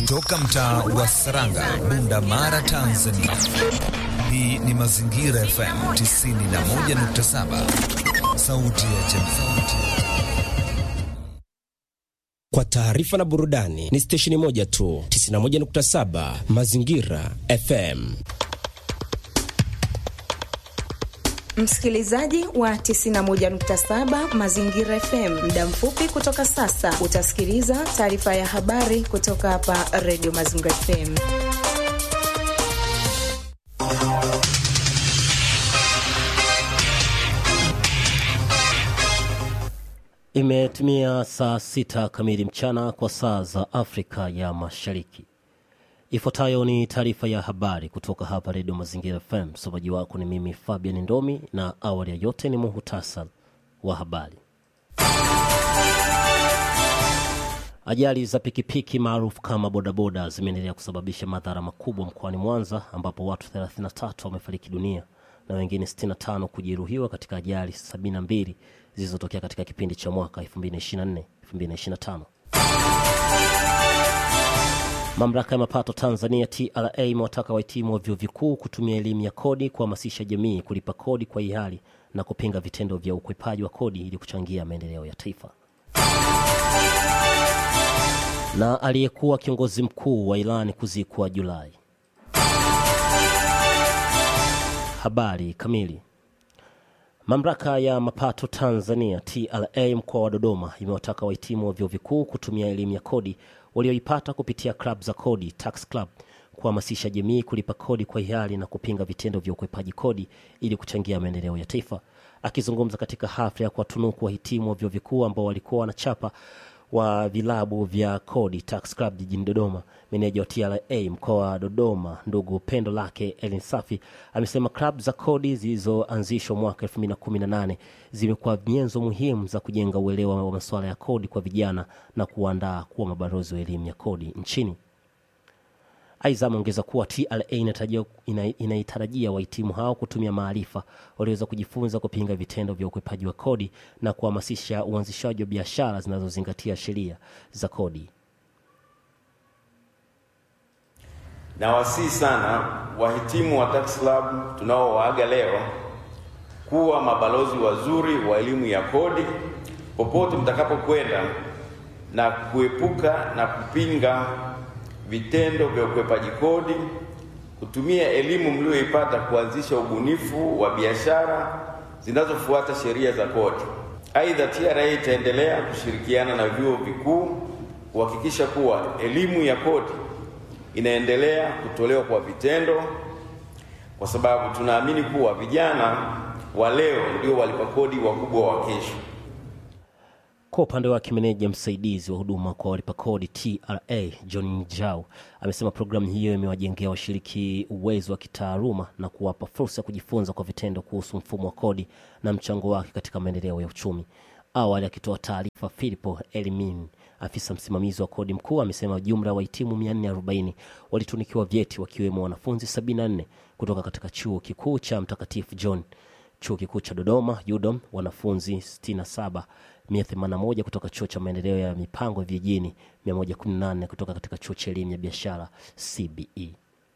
kutoka mtaa wa Saranga, Bunda Mara, Tanzania. Hii ni Mazingira FM 91.7, sauti ya jamii. Kwa taarifa na burudani ni stesheni moja tu, 91.7 Mazingira FM. Msikilizaji wa 91.7 Mazingira FM, muda mfupi kutoka sasa utasikiliza taarifa ya habari kutoka hapa Radio Mazingira FM. Imetimia saa sita kamili mchana kwa saa za Afrika ya Mashariki. Ifuatayo ni taarifa ya habari kutoka hapa Redio Mazingira FM. Msomaji wako ni mimi Fabian Ndomi, na awali ya yote ni muhutasari wa habari. Ajali za pikipiki maarufu kama bodaboda zimeendelea kusababisha madhara makubwa mkoani Mwanza, ambapo watu 33 wamefariki dunia na wengine 65 kujeruhiwa katika ajali 72 zilizotokea katika kipindi cha mwaka 2024 2025. Mamlaka ya mapato Tanzania TRA imewataka wahitimu wa vyuo vikuu kutumia elimu ya kodi kuhamasisha jamii kulipa kodi kwa hiari na kupinga vitendo vya ukwepaji wa kodi ili kuchangia maendeleo ya taifa. Na aliyekuwa kiongozi mkuu wa Irani kuzikwa Julai. Habari kamili. Mamlaka ya mapato Tanzania TRA mkoa wa Dodoma imewataka wahitimu wa vyuo vikuu kutumia elimu ya kodi walioipata kupitia klab za kodi tax club kuhamasisha jamii kulipa kodi kwa hiari na kupinga vitendo vya ukwepaji kodi ili kuchangia maendeleo ya taifa. Akizungumza katika hafla ya kuwatunuku wahitimu wa vyuo vikuu ambao walikuwa wanachapa wa vilabu vya kodi tax club jijini Dodoma, meneja wa TRA mkoa wa Dodoma ndugu Pendo Lake Elin Safi amesema klabu za kodi zilizoanzishwa mwaka 2018 zimekuwa nyenzo muhimu za kujenga uelewa wa masuala ya kodi kwa vijana na kuandaa kuwa mabalozi wa elimu ya kodi nchini. Aidha, ameongeza kuwa TRA inaitarajia wahitimu hao kutumia maarifa walioweza kujifunza kupinga vitendo vya ukwepaji wa kodi na kuhamasisha uanzishaji wa biashara zinazozingatia sheria za kodi. Nawasihi sana wahitimu wa Tax Club tunaowaaga leo kuwa mabalozi wazuri wa elimu ya kodi popote mtakapokwenda na kuepuka na kupinga vitendo vya ukwepaji kodi, kutumia elimu mlioipata kuanzisha ubunifu wa biashara zinazofuata sheria za kodi. Aidha, TRA itaendelea kushirikiana na vyuo vikuu kuhakikisha kuwa elimu ya kodi inaendelea kutolewa kwa vitendo, kwa sababu tunaamini kuwa vijana wa leo ndio walipa kodi wakubwa wa kesho. Kwa upande wake meneja msaidizi wa huduma kwa walipa kodi TRA John Njau amesema programu hiyo imewajengea washiriki uwezo wa kitaaluma na kuwapa fursa ya kujifunza kwa vitendo kuhusu mfumo wa kodi na mchango wake katika maendeleo ya uchumi. Awali akitoa taarifa, Filipo Elimin, afisa msimamizi wa kodi mkuu, amesema jumla ya wahitimu 440 walitunikiwa vyeti wakiwemo wanafunzi 74 kutoka katika chuo kikuu cha Mtakatifu John, chuo kikuu cha Dodoma UDOM, wanafunzi 67 181 kutoka chuo cha maendeleo ya mipango vijijini, 118 kutoka katika chuo cha elimu ya biashara CBE.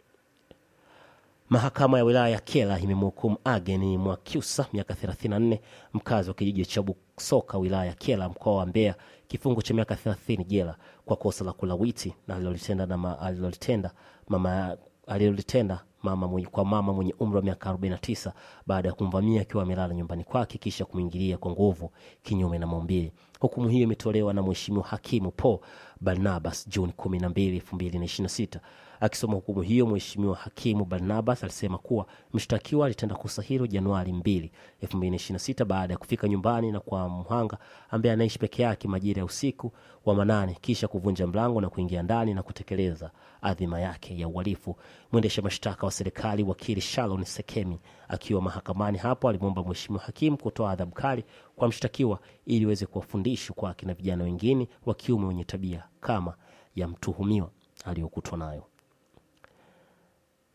Mahakama ya wilaya ya Kyela imemhukumu Ageni Mwakyusa miaka 34 mkazi wa kijiji cha Busoka wilaya ya Kyela mkoa wa Mbeya kifungo cha miaka 30 jela kwa kosa la kulawiti na alilolitenda na ma, alilolitenda mama alilolitenda mama mwenye, kwa mama mwenye umri wa miaka 49 baada ya kumvamia akiwa amelala nyumbani kwake kisha kumwingilia kwa nguvu kinyume na maumbile. Hukumu hiyo imetolewa na Mheshimiwa Hakimu Paul Barnabas Juni 12, 2026. Akisoma hukumu hiyo, Mheshimiwa Hakimu Barnabas alisema kuwa mshtakiwa alitenda kosa hilo Januari 2, 2026 baada ya kufika nyumbani na kwa mhanga ambaye anaishi peke yake majira ya usiku wa manane, kisha kuvunja mlango na kuingia ndani na kutekeleza adhima yake ya uhalifu. Mwendesha mashtaka wa serikali wakili Shalon Sekemi akiwa mahakamani hapo alimwomba Mheshimiwa Hakimu kutoa adhabu kali kwa mshtakiwa ili iweze kuwa fundisho kwa akina vijana wengine wa kiume wenye tabia kama ya mtuhumiwa aliyokutwa nayo.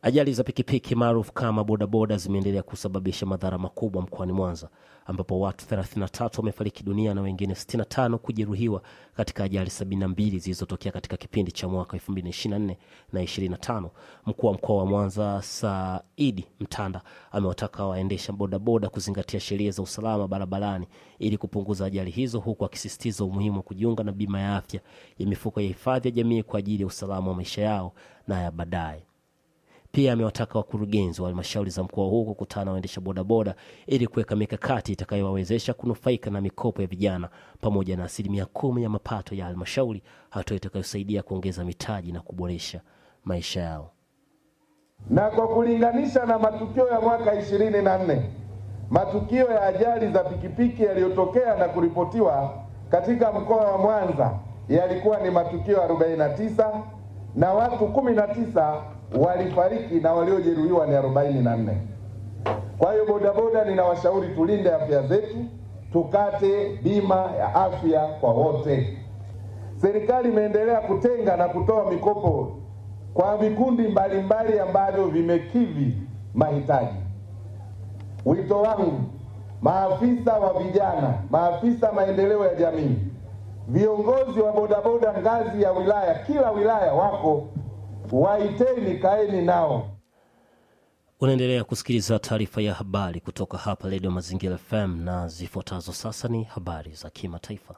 Ajali za pikipiki maarufu kama bodaboda zimeendelea kusababisha madhara makubwa mkoani Mwanza, ambapo watu 33 wamefariki dunia na wengine 65 kujeruhiwa katika ajali 72 zilizotokea katika kipindi cha mwaka 2024 na 25. Mkuu wa mkoa wa Mwanza Saidi Mtanda amewataka waendesha bodaboda kuzingatia sheria za usalama barabarani ili kupunguza ajali hizo, huku akisisitiza umuhimu wa kujiunga na bima ya afya ya mifuko ya hifadhi ya jamii kwa ajili ya usalama wa maisha yao na ya baadaye. Pia amewataka wakurugenzi wa halmashauri za mkoa huu kukutana na waendesha bodaboda ili kuweka mikakati itakayowawezesha kunufaika na mikopo ya vijana pamoja na asilimia kumi ya mapato ya halmashauri, hatua itakayosaidia kuongeza mitaji na kuboresha maisha yao. Na kwa kulinganisha na matukio ya mwaka ishirini na nne, matukio ya ajali za pikipiki yaliyotokea na kuripotiwa katika mkoa wa Mwanza yalikuwa ni matukio 49 na watu 19 walifariki na waliojeruhiwa ni 44. Kwa hiyo bodaboda, ninawashauri tulinde afya zetu, tukate bima ya afya kwa wote. Serikali imeendelea kutenga na kutoa mikopo kwa vikundi mbalimbali ambavyo vimekidhi mahitaji. Wito wangu, maafisa wa vijana, maafisa maendeleo ya jamii, viongozi wa bodaboda ngazi ya wilaya, kila wilaya wako, waiteni, kaeni nao. Unaendelea kusikiliza taarifa ya habari kutoka hapa Redio Mazingira FM na zifuatazo sasa ni habari za kimataifa.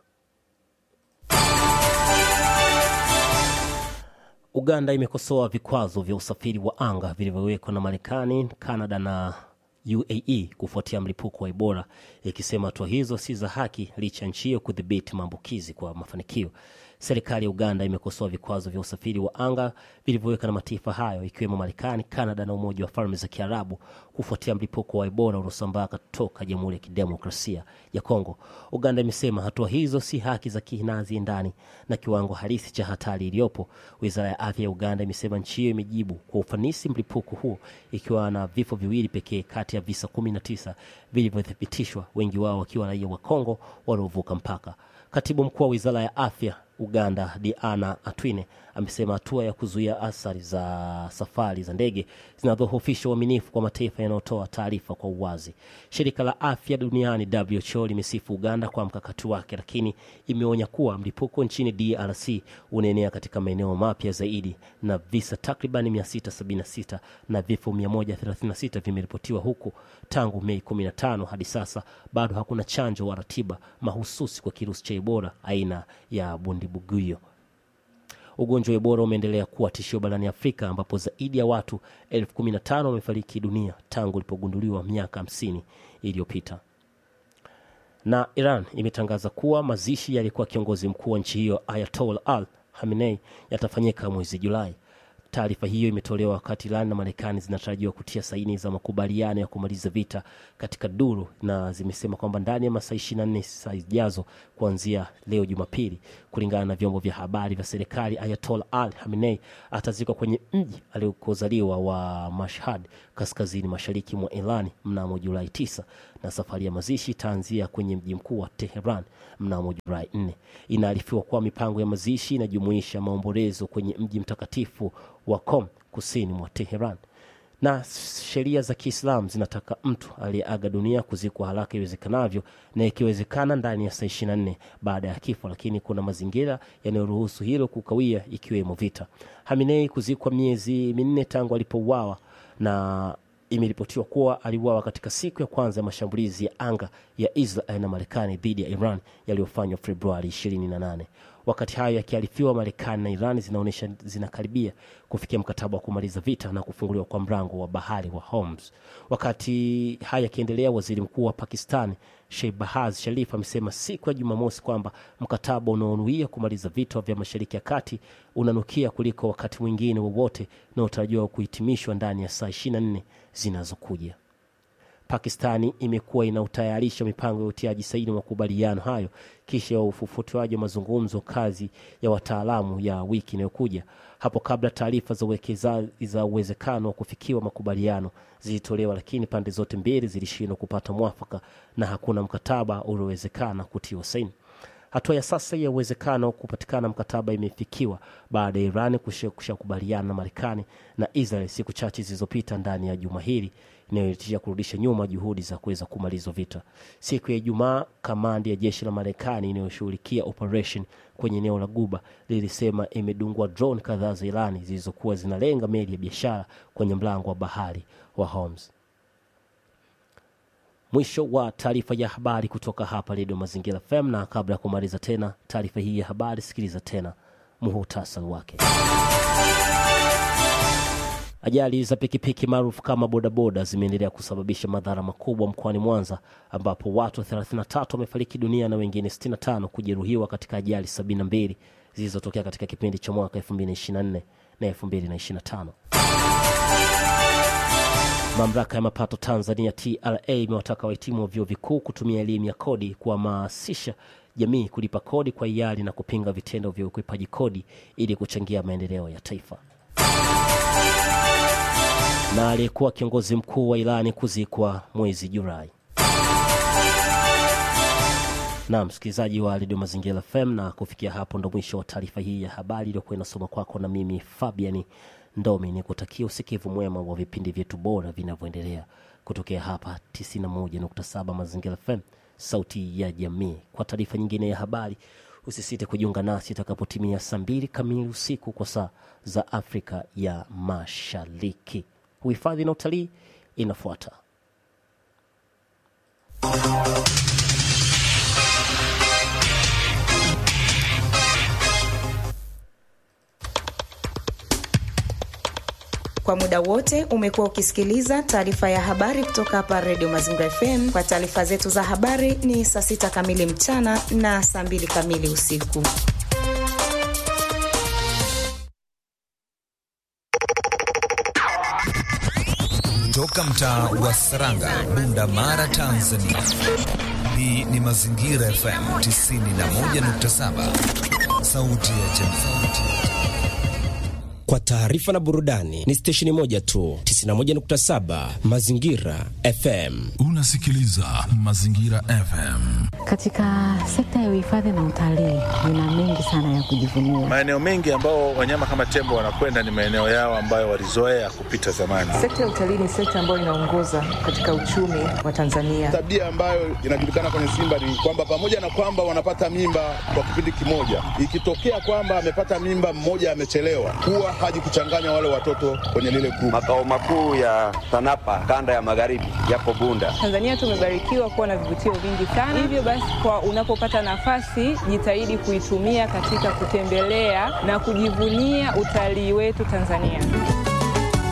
Uganda imekosoa vikwazo vya usafiri wa anga vilivyowekwa na Marekani, Kanada na UAE kufuatia mlipuko wa Ebola, ikisema hatua hizo si za haki licha ya nchi hiyo kudhibiti maambukizi kwa mafanikio. Serikali ya Uganda imekosoa vikwazo vya usafiri wa anga vilivyoweka na mataifa hayo ikiwemo Marekani, Kanada na Umoja wa Falme za Kiarabu kufuatia mlipuko wa Ebola uliosambaa kutoka Jamhuri ya Kidemokrasia ya Kongo. Uganda imesema hatua hizo si haki za kinazi ndani na kiwango halisi cha hatari iliyopo. Wizara ya afya ya Uganda imesema nchi hiyo imejibu kwa ufanisi mlipuko huo ikiwa na vifo viwili pekee kati ya visa 19 vilivyothibitishwa, wengi wao wakiwa raia wa Kongo waliovuka mpaka. Katibu mkuu wa wizara ya afya Uganda Diana Atwine amesema hatua ya kuzuia athari za safari za ndege zinadhoofisha uaminifu kwa mataifa yanayotoa taarifa kwa uwazi. Shirika la afya duniani WHO limesifu Uganda kwa mkakati wake, lakini imeonya kuwa mlipuko nchini DRC unaenea katika maeneo mapya zaidi na visa takriban 676 na vifo 136 vimeripotiwa huku tangu Mei 15 hadi sasa bado hakuna chanjo wa ratiba mahususi kwa kirusi cha Ebola aina ya bundibuguyo. Ugonjwa wa Ebola umeendelea kuwa tishio barani Afrika ambapo zaidi ya watu elfu kumi na tano wamefariki dunia tangu ulipogunduliwa miaka hamsini iliyopita. Na Iran imetangaza kuwa mazishi yalikuwa kiongozi mkuu wa nchi hiyo Ayatollah Al Khamenei yatafanyika mwezi Julai. Taarifa hiyo imetolewa wakati Iran na Marekani zinatarajiwa kutia saini za makubaliano ya kumaliza vita katika duru, na zimesema kwamba ndani ya masaa 24 saa zijazo kuanzia leo Jumapili, kulingana na vyombo vya habari vya serikali, Ayatollah Al Khamenei atazikwa kwenye mji aliokozaliwa wa Mashhad, kaskazini mashariki mwa Iran mnamo Julai 9 na safari ya mazishi itaanzia kwenye mji mkuu wa Teheran mnamo Julai 4. Inaarifiwa kuwa mipango ya mazishi inajumuisha maombolezo kwenye mji mtakatifu wa Qom kusini mwa Teheran. Na sheria za Kiislamu zinataka mtu aliyeaga dunia kuzikwa haraka iwezekanavyo na ikiwezekana ndani ya saa 24 baada ya kifo, lakini kuna mazingira yanayoruhusu hilo kukawia, ikiwemo vita. Haminei kuzikwa miezi minne tangu alipouawa na imeripotiwa kuwa aliuawa katika siku ya kwanza ya mashambulizi ya anga ya Israel na Marekani dhidi ya Iran yaliyofanywa Februari 28. Wakati hayo yakiarifiwa, Marekani na Iran zinaonyesha zinakaribia kufikia mkataba wa kumaliza vita na kufunguliwa kwa mlango wa bahari wa Hormuz. Wakati haya yakiendelea, waziri mkuu wa Pakistan Shehbaz Sharif amesema siku ya Jumamosi kwamba mkataba unaonuia kumaliza vita vya Mashariki ya Kati unanukia kuliko wakati mwingine wowote unaotarajiwa kuhitimishwa ndani ya saa 24 zinazokuja. Pakistani imekuwa inautayarisha mipango ya utiaji saini makubaliano hayo kisha ya ufufutuaji wa mazungumzo kazi ya wataalamu ya wiki inayokuja. Hapo kabla, taarifa za uwekezaji za uwezekano wa kufikiwa makubaliano zilitolewa, lakini pande zote mbili zilishindwa kupata mwafaka na hakuna mkataba uliowezekana kutiwa saini. Hatua ya sasa ya uwezekano kupatikana mkataba imefikiwa baada ya Iran kushakubaliana na Marekani na Israel siku chache zilizopita ndani ya juma hili inayoitisha kurudisha nyuma juhudi za kuweza kumaliza vita. Siku ya Ijumaa, kamandi ya jeshi la Marekani inayoshughulikia operation kwenye eneo la Guba lilisema imedungwa drone kadhaa za Irani zilizokuwa zinalenga meli ya biashara kwenye mlango wa bahari wa Hormuz. Mwisho wa taarifa ya habari kutoka hapa Redio Mazingira FM, na kabla ya kumaliza tena taarifa hii ya habari, sikiliza tena muhutasari wake. Ajali za pikipiki maarufu kama bodaboda zimeendelea kusababisha madhara makubwa mkoani Mwanza, ambapo watu 33 wamefariki dunia na wengine 65 kujeruhiwa katika ajali 72 zilizotokea katika kipindi cha mwaka 2024 na 2025. Mamlaka ya mapato Tanzania TRA imewataka wahitimu wa vyuo vikuu kutumia elimu ya kodi kuhamasisha jamii kulipa kodi kwa hiari na kupinga vitendo vya ukwepaji kodi ili kuchangia maendeleo ya taifa. Na aliyekuwa kiongozi mkuu wa Irani kuzikwa mwezi Julai. Na msikilizaji wa redio Mazingira FM, na kufikia hapo ndo mwisho wa taarifa hii ya habari iliyokuwa inasoma kwako na mimi Fabiani Ndomi. Ni kutakia usikivu mwema wa vipindi vyetu bora vinavyoendelea kutokea hapa 91.7 Mazingira FM, sauti ya jamii. Kwa taarifa nyingine ya habari, usisite kujiunga nasi itakapotimia saa mbili kamili usiku kwa saa za Afrika ya Mashariki. Uhifadhi na utalii inafuata. Kwa muda wote umekuwa ukisikiliza taarifa ya habari kutoka hapa Redio Mazingira FM. Kwa taarifa zetu za habari ni saa sita kamili mchana na saa mbili kamili usiku. Toka mtaa wa Saranga, Bunda Mara, Tanzania. Hii ni Mazingira FM 91.7, sauti ya jamii. Kwa taarifa na burudani ni stesheni moja tu, 91.7 Mazingira FM. Unasikiliza Mazingira FM. Katika sekta ya uhifadhi na utalii nina mengi sana ya kujivunia. Maeneo mengi ambao wanyama kama tembo wanakwenda ni maeneo yao ambayo walizoea kupita zamani. Sekta ya utalii ni sekta ambayo inaongoza katika uchumi wa Tanzania. Tabia ambayo inajulikana kwenye Simba ni kwamba pamoja na kwamba wanapata mimba kwa kipindi kimoja, ikitokea kwamba amepata mimba mmoja amechelewa, huwa haji kuchanganya wale watoto kwenye lile grupu. Makao makuu ya TANAPA kanda ya magharibi yapo Bunda. Tanzania tumebarikiwa kuwa na vivutio vingi sana, hivyo basi, kwa unapopata nafasi jitahidi kuitumia katika kutembelea na kujivunia utalii wetu Tanzania.